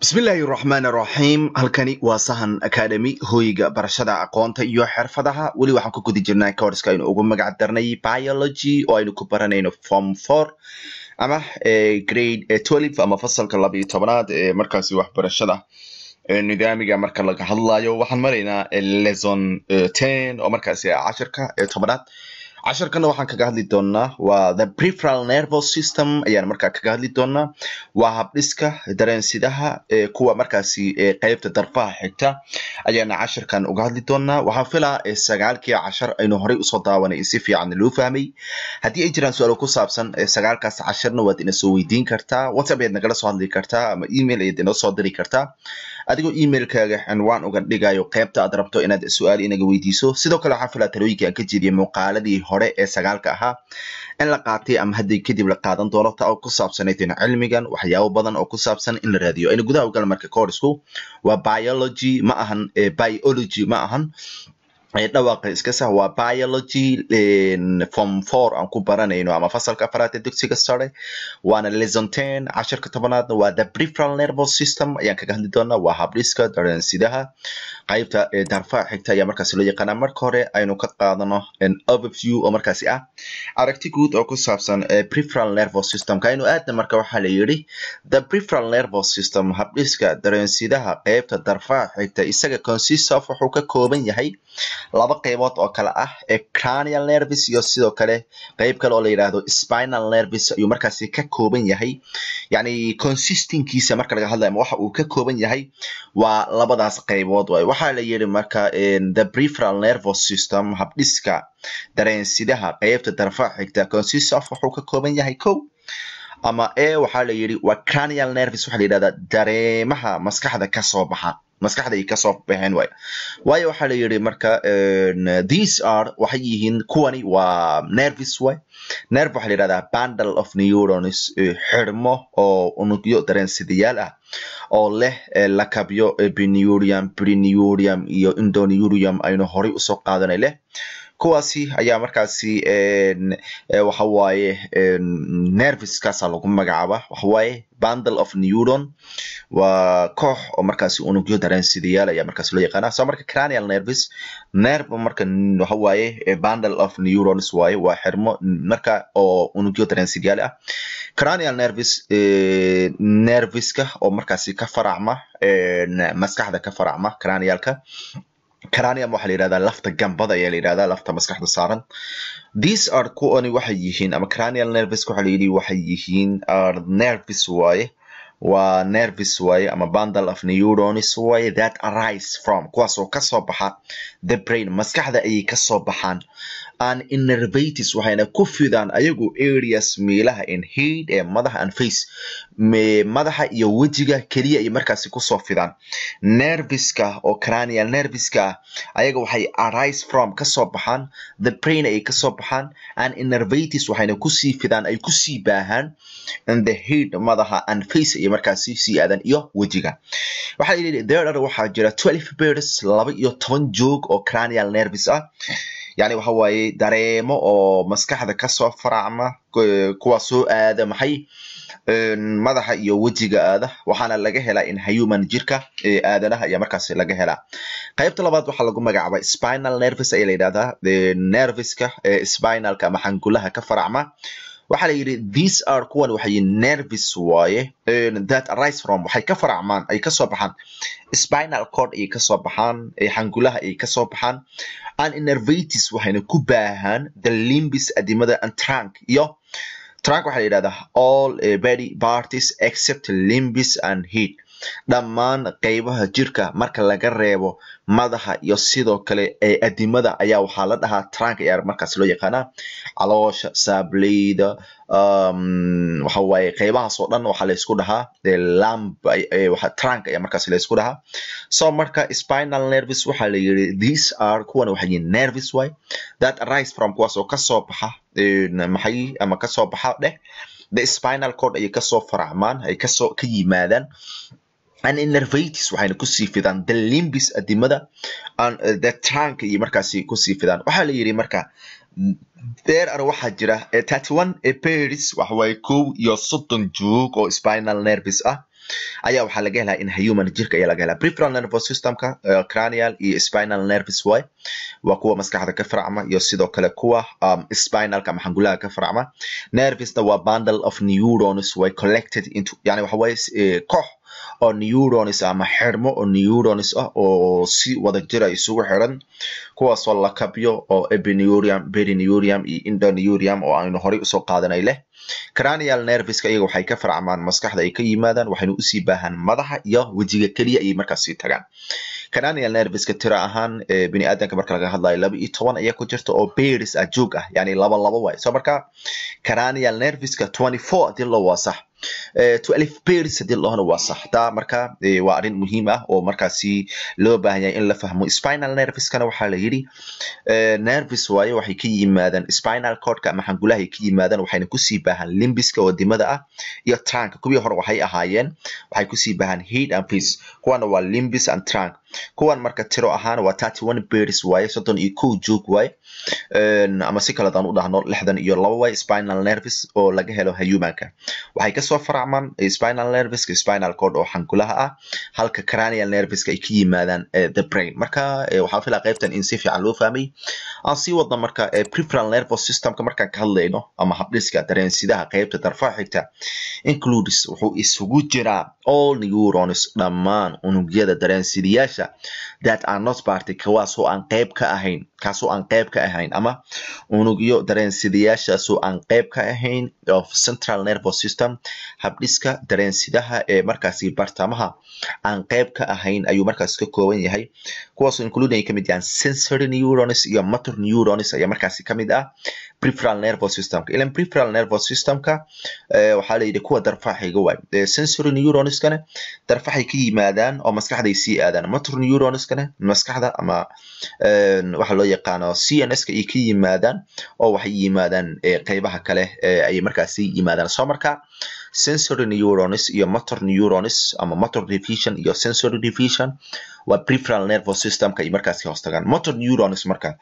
bismillaahi raxmaan raxiim halkani waa sahan academy hoyga barashada aqoonta iyo xirfadaha weli waxaan ku guda jirnaa courska aynu ugu magac darnay biology oo aynu ku baranayno form four ama grade twelve ama fasalka laba iyo tobanaad ee markaasi waxbarashada nidaamiga marka laga hadlayo waxaan maraynaa lesson ten oo markaasi cashirka ee tobanaad casharkana waxaan kaga hadli doonaa waa the preferal nervous system ayaan markaa kaga hadli doonaa waa habdhiska dareensidaha kuwa markaasi qeybta darfaha xigta ayaana casharkan uga hadli doonaa waxaan filaa sagaalkii cashar aynu horey usoo daawanay si fiican loo fahmay haddii ay jiraan su-aalo ku saabsan sagaalkaas casharna waad ina soo weydiin kartaa whatsapp ayaad nagala soo hadli kartaa ama email ayaad inoo soo diri kartaa adigoo emailkaaga cinwaan uga dhigayo qeybta aad rabto inaad su-aal inaga weydiiso sidoo kale waxaan filaa talooyinkii aan ka jeediyay muuqaaladii hore ee sagaalka ahaa in la qaatay ama haddii kadib la qaadan doono ta oo ku saabsanayd cilmigan waxyaabo badan oo ku saabsan in la raadiyo aynu gudaha ugal marka corsku waa biology ma ahan biology ma ahan dhawaaqa iska sah waa biology form four aan ku baranayno ama fasalka afaraad ee dugsiga sare waana lesson ten cashirka tobanaadna waa the preferal nervous system ayaan kaga hadli doonaa waa habdhiska dareensidaha qaybta darfaha xigta ayaa markaasi loo yaqaanaa marka hore aynu ka qaadano overview oo markaasi ah aragti guud oo ku saabsan preferal nervous systemka aynu aadna marka waxaa la yidhi the preferal nervous system habdhiska dareensidaha qaybta darfaha xigta isaga consist of wuxuu ka kooban yahay laba qaybood oo kale ah ee cranial nervis iyo sidoo kale qayb kale oo la yidhaahdo spinal nervis ayuu markaasi ka kooban yahay yacni consistinkiisa marka laga hadlayo waxa uu ka kooban yahay waa labadaas qaybood waay waxaa la yidhi marka the preferal nervous system habdhiska dareensidaha qaybta darfaha xigta consist of wuxuu ka kooban yahay kow ama e waxaa la yidhi waa cranial nervis waxaa la yidhahdaa dareemaha maskaxda kasoo baxa maskaxda ay kasoo baxeen waay waayo waxaa la yidhi marka these are waxay yihiin kuwani waa nervis way nerve waxaa la yidhahdaa bundle of neurons xirmo oo unugyo dareensidayaal ah oo leh lakabyo binurium brinurium iyo indonurium aynu horay usoo qaadanay leh kuwaasi ayaa markaasi waxa waaye nerviskaasa lagu magacaaba waxa waaye bundle of neuron waa koox oo markaasi unugyo dareensidayaal ayaa markaasi loo yaqaana so marka cranial nervis nerve marka waxa waaye bundle of neurons waaye waa xirmo marka oo unugyo dareensidayaal ah cranial nervis nerviska oo markaasi ka faracma maskaxda ka faracma cranialka cranium waxaa la yidhahdaa lafta gambada ayaa la yidhahdaa lafta maskaxda saaran these are kuwani waxay yihiin ama cranial nervis waxaa la yidhi waxay yihiin are nervis waaye waa nervis waaye ama bundle of neurons waaye that arise from kuwaas oo kasoo baxa the brain maskaxda ayay kasoo baxaan an innervatis waxayna ku fidaan ayagu areas meelaha in head ee madaxa and face madaxa iyo wejiga keliya ay markaasi kusoo fidaan nerviska oo cranial nerviska ah ayaga waxay arise from kasoo baxaan the brain ay kasoo baxaan an innervatis waxayna kusii fidaan ay kusii baahaan in the head madaxa and face ay markaasi sii aadan iyo wejiga waxaa yidhi there waxaa jira twelve birds laba iyo toban joog oo cranial nervis ah yani waxa waaye dareemo oo maskaxda kasoo faracma kuwa soo aada maxay madaxa iyo wejiga aada waxaana laga helaa in human jirka aadanaha ayaa markaasi laga helaa qaybta labaad waxaa lagu magacaaba spinal nervis ayaa la yidhahdaa nerviska spinalka ama xangulaha ka faracma waxaa la yidhi these are kuwan waxay nervis waaye that arise from waxay ka faracmaan ay kasoo baxaan spinal cord ayay kasoo baxaan xangulaha ayay kasoo baxaan an innervatis waxayna ku baahaan the limbis adimada and trunk iyo trunk waxaa la yidhahdaa all body parties except limbis and head dhammaan qaybaha jirka marka laga reebo madaxa iyo sidoo kale adimada ayaa waxaa la dhahaa trunk ayaa markaas loo yaqaanaa caloosha saableyda waxa waaye qaybahaas oo dhan waxaa laysku dhahaa lamb trunk ayaa markaas laysku dhahaa so marka spinal nervis waxaa la yidhi these are kuwan waxay yihiin nervis way that arise from kuwaas oo kasoo baxa maxay ama kasoo baxa dheh the spinal cord ayay kasoo faracmaan ay kasoo ka yimaadaan an innervatis waxayna kusii fidaan the limbis adimada the trunk iyo markaasi kusii fidaan waxaa la yidhi marka there are waxaa jira thirty one pairs waxa waaye kow iyo soddon joog oo spinal nervis ah ayaa waxaa laga helaa in human jirka ayaa laga helaa peripheral nervous systemka uh, cranial iyo spinal nerves way waa kuwa maskaxda ka farcma iyo sidoo kale kuwa um, spinalka ama xangulaha ka farcma nervesna waa bundle of neurons way collected into yani waxa waye eh, koox oo neurons ama xirmo oo neurons ah oo si wada jira isugu xiran kuwaasoo la kabyo oo epineurium perineurium iyo endoneurium oo aynu horey usoo qaadanay leh cranial nerveska iyaga waxay ka farcmaan maskaxda ay ka yimaadaan waxayna usii baahan madaxa iyo wejiga keliya ayay markaas sii tagaan cranial nerveska tira ahaan bini aadanka marka laga hadlayo laba iyo toban ayaa ku jirta oo beris ah joog ah yani laba laba waay so marka cranial nerveska twenty four hadii loo waa sax twelve beris hadii lohona waa sax taa marka waa arrin muhiim ah oo markaasi loo baahan yahay in la fahmo spinal nerveskana waxaa la yidhi nerves waaye waxay ka yimaadaan spinal cordka ama xangulahay ka yimaadaan waxayna kusii baahan limbiska wadimada ah iyo trunk kuwii hore waxay ahaayeen waxay kusii baahan head and face kuwana waa limbis and trunk kuwan marka tiro ahaan waa thirty one beris waaye soddon iyo kow joog waaye ama si kale daan u dhahno lixdan iyo laba waaye spinal nerves oo laga helo humanka waxay kasoo faracmaan spinal nerveska spinal cord oo xangulaha ah halka cranial nerveska ay ka yimaadaan the brain marka waxaan filaa qaybtan in si fiican loo fahmay aan sii wadno marka peripheral nervous systemka markaan ka hadlayno ama habdhiska dareensidaha qaybta darfaha xigta includes wuxuu isugu jiraa all neurons dhammaan unugyada dareensidayaasha that are not party kuwaasoo aan qayb ka ahayn kaasoo aan qayb ka ahayn ama unugyo dareensidayaashaasoo aan qayb ka ahayn of central nervous system habdhiska dareensidaha ee markaasi bartamaha aan qayb ka ahayn ayuu markaas ka kooban yahay kuwaasoo including ay kamid yahaan sensory neurons iyo motor neurons ayaa markaasi kamid ah peripheral nervous systemka ilan peripheral nervous systemka waxaa la yidhi kuwa darfaxiga waay sensory neuronskana darfaxay ka yimaadaan oo maskaxday sii aadaan motor neuronskana maskaxda ama waxa loo yaqaano c n s ka ay ka yimaadaan oo waxay yimaadaan qeybaha kale ayay markaasi yimaadaan soo marka sensory neurons iyo motor neurons ama motor division iyo sensory division waa peripheral nervous systemka ay markaasi hoos tagaan motor neurons marka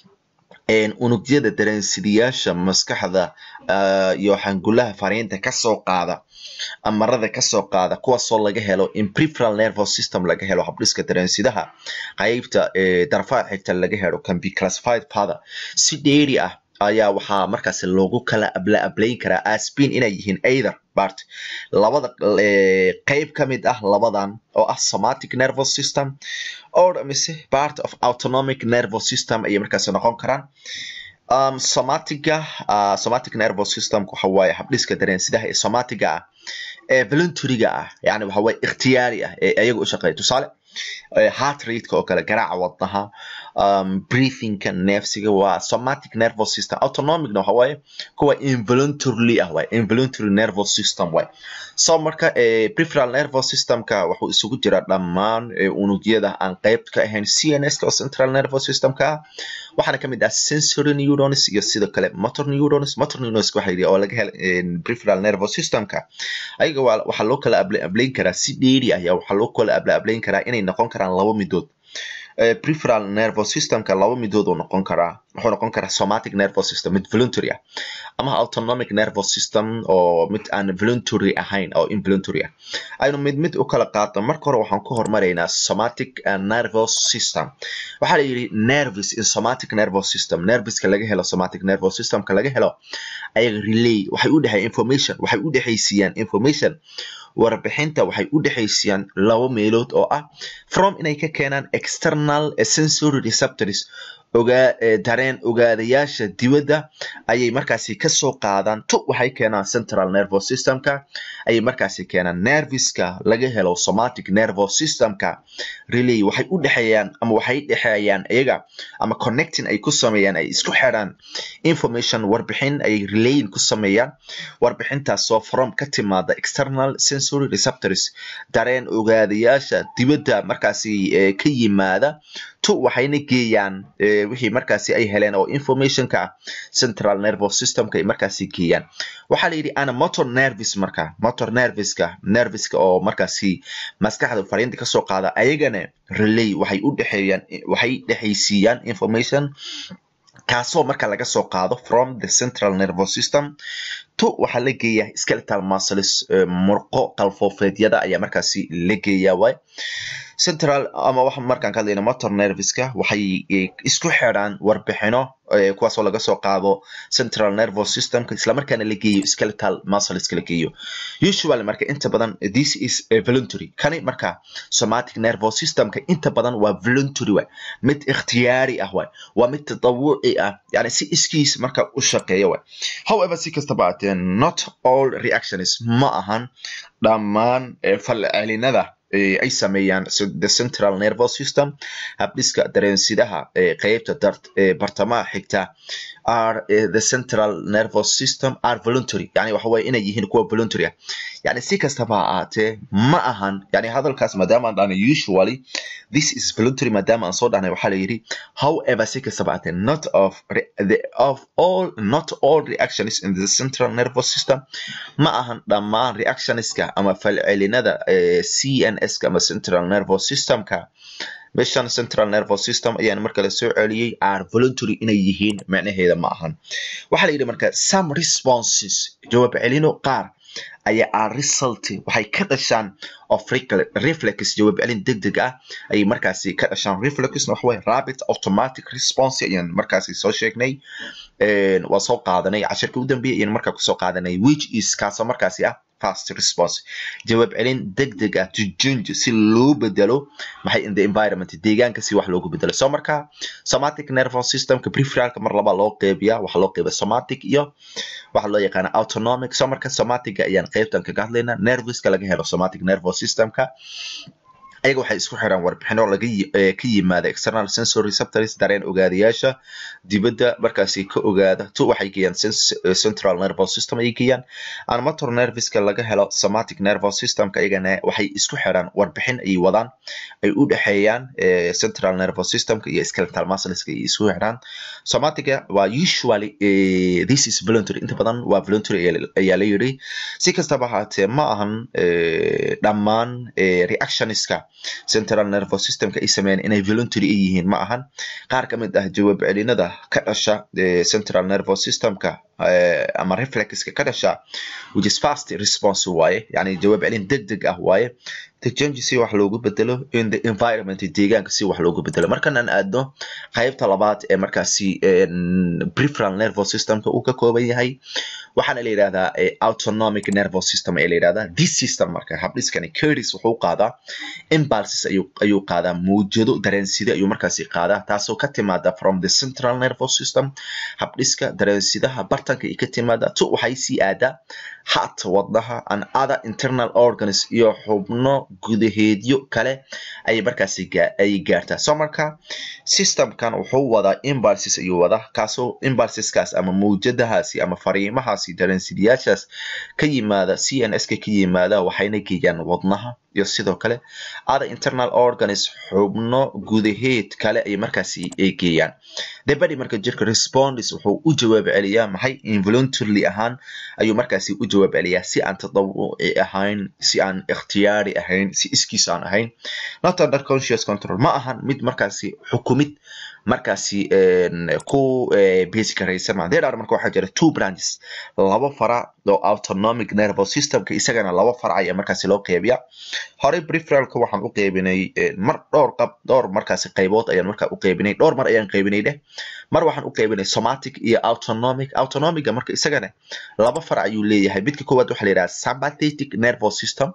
unugyada dareensidayaasha maskaxda iyo xangulaha fariinta kasoo qaada amarada kasoo qaada kuwaasoo laga helo in peripheral nervous system laga helo habdhiska dareensidaha qaybta darfaha xigta laga helo can be classified father si dheeri ah ayaa waxaa markaas loogu kala abla ablayn karaa aspin inay yihiin either part labada qeyb ka mid ah labadan oo ah somatic nervous system or mise part of autonomic nervous system ayay markaas noqon karaan um, somatiga uh, somatic nervous system waxa waaye habdhiska dareensidaha ee somatiga ah ee voluntaryga ah yani waxa waaye ikhtiyaari ah ee ayaga u shaqeeya tusaale heart rateka oo kale garaaca wadnaha um, breathingka neefsiga waa somatic nervous system autonomicna waxa waaye kuwa involuntarily ah waaye involuntary nervous system waaye so marka peripheral nervous systemka wuxuu isugu jiraa dhammaan unugyada aan qayb ka ahayn cns oo central nervous systemka ah waxaana kamid ah sensory neurons iyo sidoo kale motor neurons motor neurons waxa yidhi oo laga helo peripheral nervous systemka ayaga waxaa loo kala ablayn karaa si dheeri ah ayaa waxaa loo kala abla ablayn karaa inay noqon karaan laba midood peripheral nervous systemka laba midood uu noqon karaa wuxuu noqon karaa somatic nervous system mid voluntary ah ama autonomic nervous system oo mid aan voluntary ahayn oo involuntary ah aynu mid mid u kala qaadno marka hore waxaan ku hormaraynaa somatic nervous system waxaa la yidhi nerves in somatic nervous system nerveska laga helo somatic nervous systemka laga helo ayaga relay waxay u dhexeeyaan information waxay u dhexaysiiyaan information warbixinta waxay u dhexaysiyaan laba meelood oo ah from inay ka keenaan external sensory receptors ogaa dareen ogaadayaasha dibadda ayay markaasi kasoo qaadaan tu waxay keenaan central nervous systemka ayay markaasi keenaan nerviska laga helo somatic nervous systemka relay waxay u dhexeeyaan ama waxay dhexeeyaan iyaga ama connecting ay ku sameeyaan ay isku xiraan information warbixin ay relayin ku sameeyaan warbixintaasoo from ka timaada external sensory receptors dareen ogaadayaasha dibadda markaasi ka yimaada tu waxayna geeyaan wixii markaasi ay heleen oo informationka ah central nervous systemka ay markaasi geeyaan waxaa la yidhi ana motor nervis marka motor nerviska nerviska oo markaasi maskaxda fariinta kasoo qaada ayagana relay waxay u dhexeeyaan waxay dhexaysiiyaan information kaasoo marka laga soo qaado from the central nervous system to waxaa la geeyaa skeletal muscles murqo qalfoofeedyada ayaa markaasi la geeyaa waay central ama waxa markaan ka hadlayna motor nerviska waxay isku xidhaan warbixino kuwaasoo laga soo qaado central nervous systemka islamarkaana la geeyo skeletal muscleska la geeyo usually marka inta badan this is voluntary kani marka somatic nervous systemka inta badan waa voluntary waay mid ikhtiyaari ah waay waa mid tatawuci ah yani si iskiis marka u shaqeeya waay however si kastaba aatee not all reactions ma ahan dhammaan falcelinada ay sameeyaan the central nervous system habdhiska dareensidaha qeybta bartamaha xigta are the central nervous system are voluntary yani waxa waye inay yihiin kuwa voluntary ah yani si kastaba ha ahaatee ma ahan yani hadalkaas maadaama aan dhahnay usually this is voluntary maadaama aan soo dhahnay waxaa la yidhi however si kastaba ahaatee not of the of all not all reactions in the central nervous system ma ahan dhammaan reactionska ama falcelinada cns ka ama central nervous systemka meeshan central nervous system ayaan marka la soo celiyey are voluntary inay yihiin macnaheeda ma ahan waxaa la yidhi marka some responses jawaab celino qaar ayaa are result waxay ka dhashaan of reflex jawaab celin deg deg ah ayay markaasi ka dhashaan reflexna waxa waye rapid automatic response ayaan markaasi soo sheegnay waa soo qaadanay cashirkii u dambeeyay ayaan markaa kusoo qaadanay which is kaasoo markaasi ah fast response jawaab celin deg deg ah to change si loo bedelo maxay in the environment deegaanka si wax loogu bedelo so marka somatic nervous systemka preferalka mar laba loo qeybiya waxaa loo qeybiya somatic iyo waxaa loo yaqaana autonomic so marka somatiga ayaan qeybtan kaga hadlaynaa nerviska laga helo somatic nervous systemka ayaga waxay isku xiraan warbixino laga ka yimaada external sensory receptors dareen ogaadayaasha dibadda markaasi ka ogaada tu waxay geeyaan central nervous system ayay geeyaan aan motor nerviska laga helo somatic nervous systemka ayagana waxay isku xiraan warbixin ayay wadaan ay u dhexeeyaan central nervous systemka iyo skeletal muscleska ay isku xiraan somatiga waa usually this is voluntary inta badan waa voluntary ayaa la yiri si kastaba ahaatee ma ahan dhammaan reactionska central nervous systemka ay sameeyaan inay voluntary ay yihiin ma ahan qaar ka mid ah jawaab celinada ka dhasha central nervous systemka ama reflexka ka dhasha which is fast response waaye yani jawaab celin deg deg ah waaye the change si wax loogu bedelo in the environment deegaanka si wax loogu bedelo markan aan aadno qaybta labaad ee markaasi preferal nervous systemka uu ka kooban yahay waxaana la yidhahdaa autonomic nervous system ee la yidhahdaa this system marka habdhiskani curtis wuxuu qaadaa impulses ayuu ayuu qaadaa mawjado dareenside ayuu markaasi qaadaa taasoo ka timaada from the central nervous system habdhiska dareensidaha bartanka ay ka timaada tu waxay sii aadaa heart wadnaha and other internal organs iyo xubno gudaheedyo kale ayay markaasi ay gaartaa so marka systemkan wuxuu wadaa impulses ayuu wadaa kaasoo impulseskaas ama mawjadahaasi ama fariimahaasi dareensidayaashaas ka yimaada c n s ka ka yimaada waxayna geeyaan wadnaha iyo sidoo kale other internal organs xubno gudaheed kale ay markaasi ay geeyaan the body marka jirka responds wuxuu u jawaab celiyaa maxay involuntarily ahaan ayuu markaasi u jawaab celiyaa si aan tadawuci ahayn si aan ikhtiyaari ahayn si iskiis aan ahayn not under conscious control ma ahan mid markaasi xukumid markaasi ku basic garaysan ma there are marka waxaa jira two branches laba fara oo autonomic nervous systemka isagana laba farac ayaa markaasi loo qeybiya horey preferalka waxaan u qeybinay mar dhowr qab dhowr markaasi qaybood ayaan markaa u qeybinay dhowr mar ayaan qeybinay dheh mar waxaan u qeybinay somatic iyo autonomic autonomiga marka isagana laba farac ayuu leeyahay midka koowaad waxaa la yidhaha sympathetic nervous system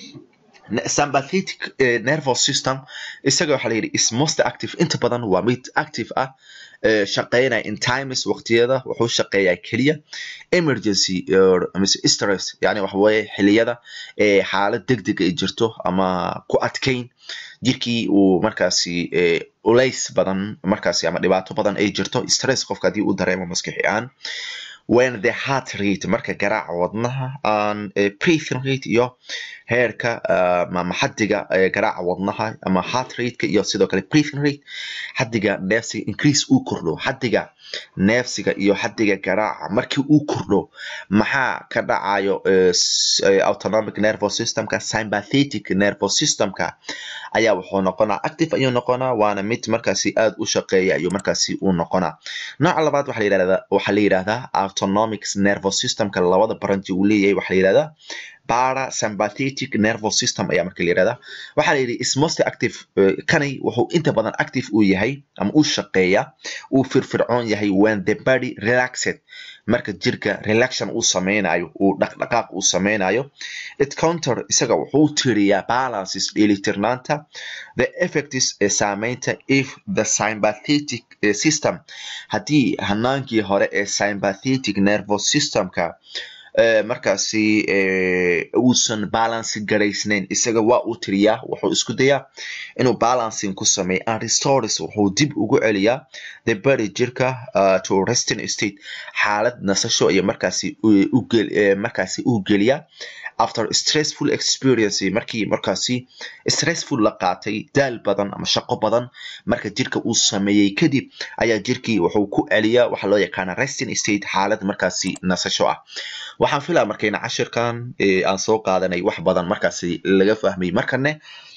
sympathetic nervous system isaga waxaa la yidhi is most active inta badan waa mid active ah shaqeynaya in times waqtiyada wuxuu shaqeeyaa keliya emergency mise stress yani waxa weeye xiliyada xaalad deg deg ay jirto ama ku adkayn jirkii uu markaasi ulays badan markaasi ama dhibaato badan ay jirto stress qofka haddii uu dareemo maskaxi ahaan when the heart rate marka garaaca wadnaha aan breathing rate iyo heerka ama xadiga garaaca wadnaha ama heart rateka iyo sidoo kale breathing rate xadiga neefsiga increase uu kordho xadiga neefsiga iyo xadiga garaaca markii uu kordho maxaa ka dhacayo autonomic nervous systemka sympathetic nervous systemka ayaa wuxuu noqonaa active ayuu noqonaa waana mid markaasi aad u shaqeeya ayuu markaasi u noqonaa nooca labaad waxaa la yidhahdaa waxaa la yidhahdaa autonomic nervous systemka labada branchi uu leeyahay waxaa la yidhahdaa parasympathetic nervous system ayaa marka la yidhahdaa waxaa la yidhi is most active kani wuxuu inta badan active uu yahay ama uu shaqeeya uu firfircoon yahay when the body relaxed marka jirka relaxation uu sameynayo uu dhaqdhaqaaq uu sameynayo it counter isaga wuxuu tiriyaa balances dheelitirnaanta the effects ee saameynta if the sympathetic system haddii hanaankii hore ee sympathetic nervous systemka markaasi uusan balanci garaysnayn isaga waa uu tiriyaa wuxuu isku dayaa inuu balancing ku sameeyo and restores wuxuu dib ugu celiyaa the body jirka to resting state xaalad nasasho iyo markaasi markaasi uu geliyaa after stressful experience markii markaasi stressful la qaatay daal badan ama shaqo badan marka jirka uu sameeyey kadib ayaa jirkii wuxuu ku celiyaa waxaa loo yaqaana resting state xaalad markaasi nasasho ah waxaan filaa markayna cashirkan aan soo qaadanay wax badan markaasi laga fahmay markane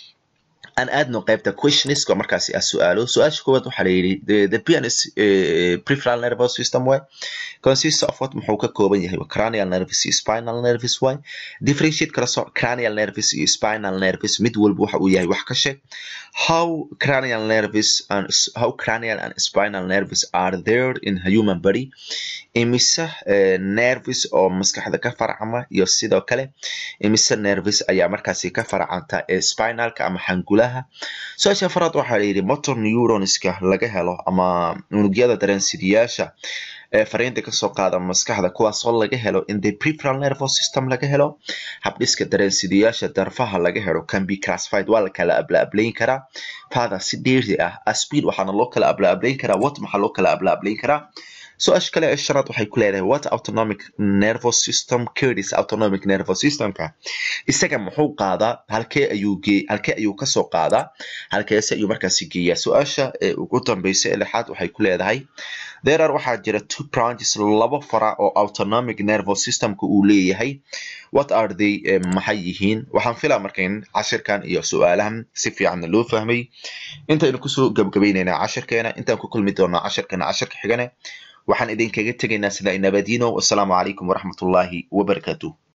aan aadno qaybta questionska markaasi ah su-aalo su-aasha koowaad waxaa la yidhi the pianist preferal nervous system way consists of what muxuu ka kooban yahay cranial nervous iyo spinal nervous way differentiate kala soo cranial nervous iyo spinal nervous mid walba waxa uu yahay wax ka sheeg how cranial nervous and how cranial and spinal nervous are there in a human body imise nervous oo maskaxda ka farcama iyo sidoo kale imise nervous ayaa markaasi ka farcanta ee spinalka ama xangulaha su-aasha afaraad waxaa la yidhi motor neuronska laga helo ama unugyada dareensidayaasha ee fariinta kasoo qaada maskaxda kuwaasoo laga helo in the preferal nervous system laga helo habdhiska dareensidayaasha darfaha laga helo can be classified waa la kala ablaablayn karaa father si dheeri ah aspeed waxaana loo kala ablaablayn karaa what maxaa loo kala ablaablayn karaa su-aasha kale ee shanaad waxay ku leedahay what autonomic nervous system carries autonomic nervous systemka isaga muxuu qaadaa halkee ayuu gee halkee ayuu kasoo qaadaa halkeese ayuu markaasi geeyaa su-aasha ee ugu dambeysa ee lixaad waxay ku leedahay there are waxaa jira two branches laba fara oo autonomic nervous systemka uu leeyahay what are they maxay yihiin waxaan filaa markayn cashirkan iyo su-aalahan si fiicanna loo fahmay intaynu kusoo gabgabaynaynaa cashirkeena intaan ku kulmi doonaa cashirkeena cashirka xigane waxaan idinkaga tegaynaa sida nabadino wasalaamu calaykum waraxmatullaahi wabarakaatuh